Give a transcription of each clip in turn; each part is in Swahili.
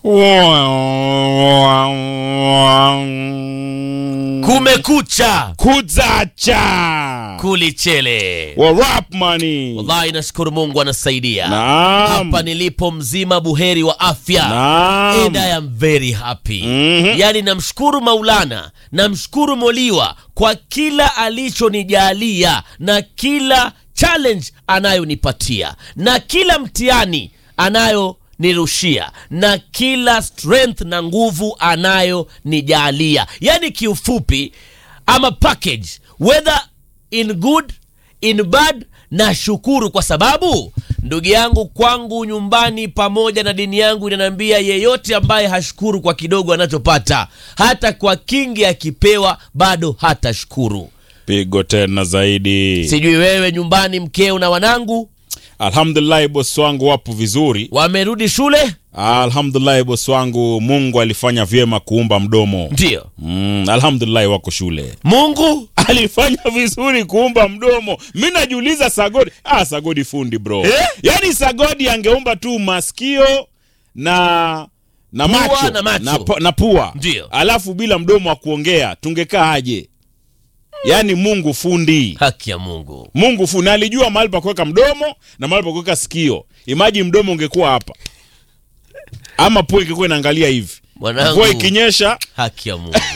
kumekucha kuzacha kulichele wa rap money wallahi nashukuru mungu anasaidia Naam. hapa nilipo mzima buheri wa afya Naam. and I am very happy Mhm. yaani namshukuru maulana namshukuru moliwa kwa kila alichonijalia na kila challenge anayonipatia na kila mtihani anayonirushia na kila strength na nguvu anayonijalia yaani kiufupi ama package whether in good in bad na shukuru kwa sababu ndugu yangu kwangu nyumbani pamoja na dini yangu inaniambia yeyote ambaye hashukuru kwa kidogo anachopata hata kwa kingi akipewa bado hatashukuru pigo tena zaidi sijui wewe nyumbani mkeo na wanangu alhamdulillahi bosi wangu wapo vizuri wamerudi shule alhamdulillahi bosi wangu mungu alifanya vyema kuumba mdomo ndio mm, alhamdulillahi wako shule mungu alifanya vizuri kuumba mdomo mi najiuliza sagodi ah, sagodi fundi bro Eh? yaani sagodi angeumba tu masikio na na Pua macho, na macho. na, pu- na pua Ndio. alafu bila mdomo wa kuongea tungekaa aje yaani mungu fundi haki ya mungu mungu fundi alijua mahali pa kuweka mdomo na mahali pa kuweka sikio imaji mdomo ungekuwa hapa ama pua ingekuwa inaangalia hivi Mwanangu. mvua ikinyesha haki ya mungu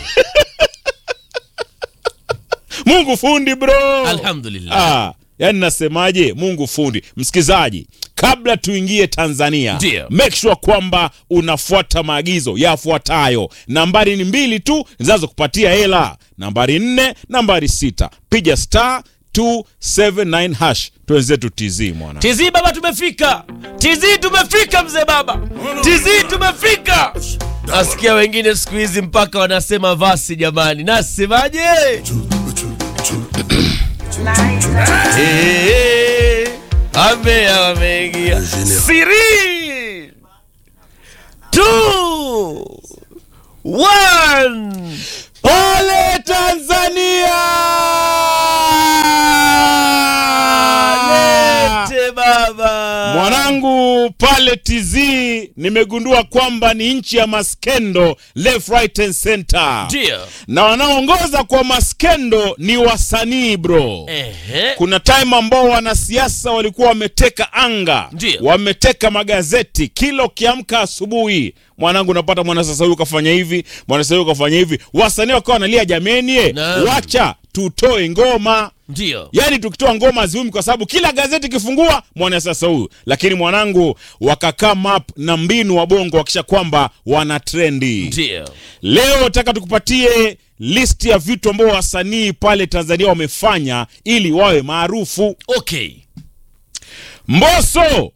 mungu fundi bro alhamdulillah Ah, yani nasemaje mungu fundi msikizaji kabla tuingie tanzania Ndio. make sure kwamba unafuata maagizo yafuatayo nambari ni mbili tu zinazokupatia hela nambari nne nambari sita piga star 279 hash twenzetu tz mwana tizi baba tumefika tizi tumefika mzee baba tizi tumefika nasikia wengine siku hizi mpaka wanasema vasi jamani nasemaje Eh, ambea wameingia siri two one pole tanzania lete baba mwanangu pale tz nimegundua kwamba ni nchi ya maskendo left right and center ndio na wanaoongoza kwa maskendo ni wasanii bro ehe kuna time ambao wanasiasa walikuwa wameteka anga Ndio. wameteka magazeti kila ukiamka asubuhi mwanangu unapata mwanasiasa huyu kafanya hivi mwanasiasa huyu kafanya hivi wasanii wakawa wanalia jameni eh, Naam. wacha tutoe ngoma ndio yaani tukitoa ngoma ziumi kwa sababu kila gazeti ikifungua mwanasiasa huyu lakini mwanangu wakakaa map na mbinu wa bongo wakisha kwamba wana trendi ndio leo nataka tukupatie list ya vitu ambao wasanii pale tanzania wamefanya ili wawe maarufu okay mboso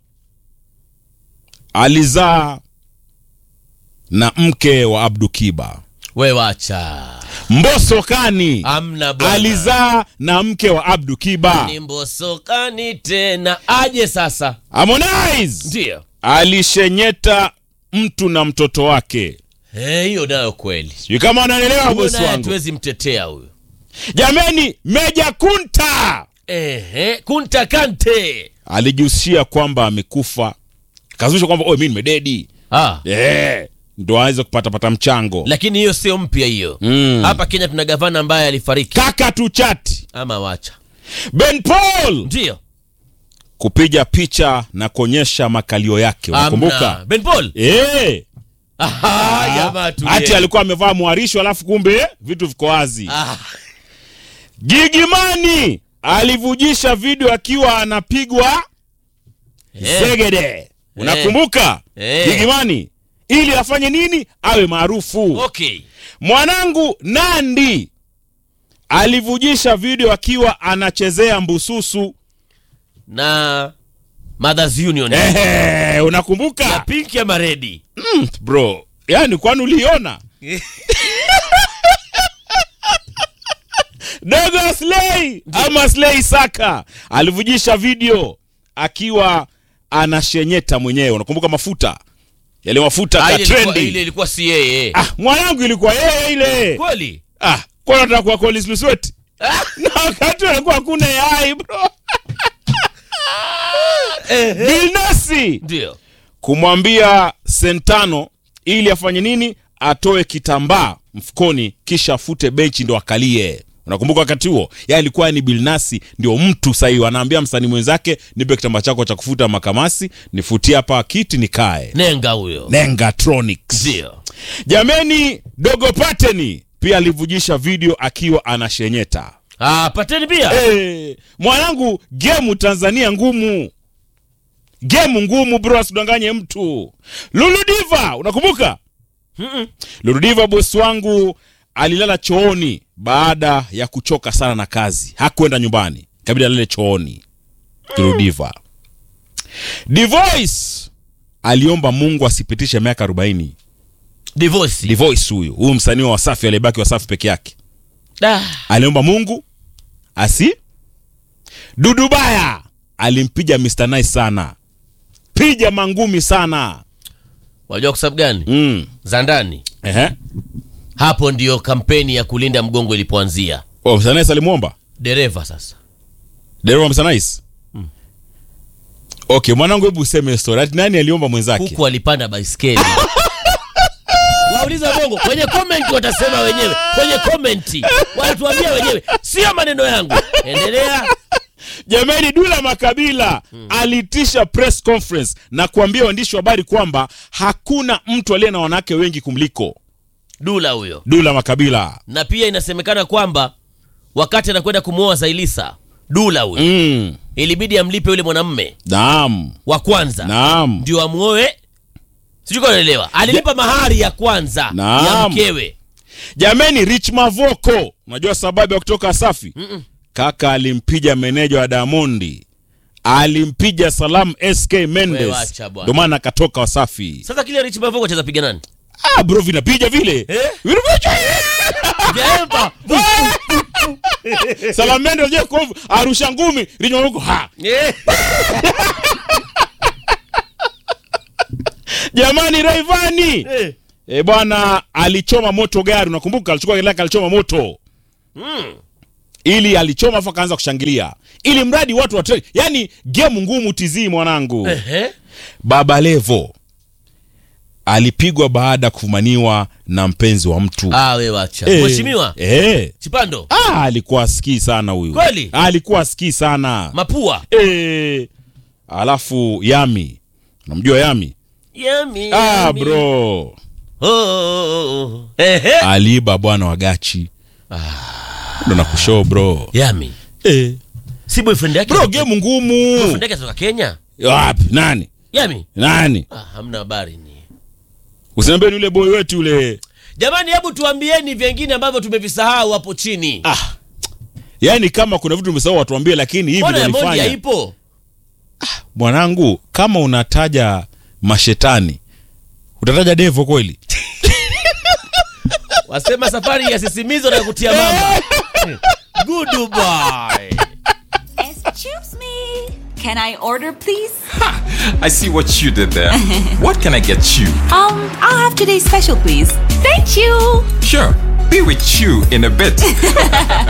alizaa na mke wa abdu kiba we wacha mboso kani amna bwana alizaa na mke wa abdu kiba ni mbosokani tena aje sasa harmonize ndio alishenyeta mtu na mtoto wake Eh, hiyo nayo kweli sijui kama wanaelewa Huyo bosi naye wangu hatuwezi mtetea huyo jameni meja kunta ehe kunta kante alijihusishia kwamba amekufa kazusha kwamba "Oe, mi nimededi ah. Eh, ndo aweze kupatapata mchango lakini hiyo sio mpya hiyo Mm. hapa kenya tuna gavana ambaye alifariki kaka tuchati ama wacha ben paul ndio kupiga picha na kuonyesha makalio yake unakumbuka Amna. ben paul Eh, Aha, jamaa tulie. hati alikuwa amevaa mwarisho alafu kumbe vitu viko wazi Ah, gigimani alivujisha video akiwa anapigwa eh, zegede unakumbuka Eh. gigimani ili afanye nini awe maarufu okay mwanangu nandi alivujisha video akiwa anachezea mbususu na mothers union Ehe, ya unakumbuka pinki ama redi mm, bro yani kwani uliona dogo slay ama slay saka alivujisha video akiwa anashenyeta mwenyewe unakumbuka mafuta yale mafuta Ah, ka ile ilikuwa- trendi ile ilikuwa si yeye ah, mwanangu ilikuwa yeye ile kweli ah, kwa nataka kuwa Collins Lusweti na wakati alikuwa hakuna AI bro Ehe. Bilnasi ndio kumwambia Sentano ili afanye nini atoe kitambaa mfukoni kisha afute benchi ndo akalie unakumbuka wakati huo ya alikuwa ni bilnasi ndio mtu sahii anaambia msanii mwenzake nipe kitambaa chako cha kufuta makamasi nifutie hapa kiti nikae nenga huyo nengatronics ndio jameni dogo pateni pia alivujisha video akiwa anashenyeta ah, pateni pia hey, mwanangu gemu tanzania ngumu gemu ngumu bro asidanganye mtu luludiva unakumbuka Mm-mm. luludiva bosi wangu alilala chooni baada ya kuchoka sana na kazi hakwenda nyumbani kabidi alale chooni luludiva divoice aliomba mungu asipitishe miaka 40 divorce divoice huyu huyu msanii wa wasafi aliyebaki wasafi peke yake Da. aliomba mungu asi dudubaya alimpiga Mr. Nice sana piga mangumi sana wajua kwa sababu gani mm. za ndani Ehe. hapo ndiyo kampeni ya kulinda mgongo ilipoanzia Oh, Mr. Nice alimwomba dereva sasa dereva Mr. Nice okay mwanangu hebu useme story ati nani aliomba mwenzake huku alipanda baiskeli wauliza bongo kwenye komenti watasema wenyewe kwenye komenti wanatuambia wenyewe sio maneno yangu endelea jamani dula makabila alitisha press conference na kuambia waandishi wa habari kwamba hakuna mtu aliye na wanawake wengi kumliko dula huyo dula makabila na pia inasemekana kwamba wakati anakwenda kumwoa zailisa dula huyo mm. ilibidi amlipe yule mwanamme naam wa kwanza naam ndio amwoe sijui kama unaelewa alilipa mahari ya kwanza ya Naam. mkewe jameni rich mavoko unajua sababu ya kutoka safi Mm-mm. kaka alimpiga meneja wa damondi alimpiga salam sk Wewe mendes wacha bwana. ndio maana akatoka wasafi sasa kile rich mavoko cheza piga nani ah, bro vinapiga vile Eh? Vinapiga. Jaemba. salam mendes je kovu arusha ngumi rich mavoko ha Eh. jamani raivani Eh. e bwana alichoma moto gari unakumbuka alichukua gari lake alichoma moto Mm. ili alichoma afu akaanza kushangilia ili mradi watu wa yani gemu ngumu tizii mwanangu Ehe. baba levo alipigwa baada ya kufumaniwa na mpenzi wa mtu Ah, we wacha Eh, mheshimiwa eh. chipando Ah, alikuwa asikii sana huyu Kweli? alikuwa asikii sana mapua eh. alafu yami unamjua yami Yummy, ah, yummy. bro Oh, oh, oh. Ehe. aliiba bwana wa gachi ndo nakushow bro Yummy. eh. si boyfriend yake bro gemu ngumu boyfriend yake kutoka Kenya wapi nani Yummy. nani ah, hamna habari ni usiniambie ni yule boy wetu yule jamani hebu tuambieni vingine ambavyo tumevisahau hapo chini ah. yaani kama kuna vitu umesahau watuambie lakini hivi mbona ndo ya moja walifanya ipo mwanangu kama unataja mashetani utataja devo kweli wasema safari ya sisimizo na kutia mama goodbye Excuse me. Can I order, please? I see what you did there. what can I get you? Um, I'll have today's special, please. Thank you. Sure, be with you in a bit.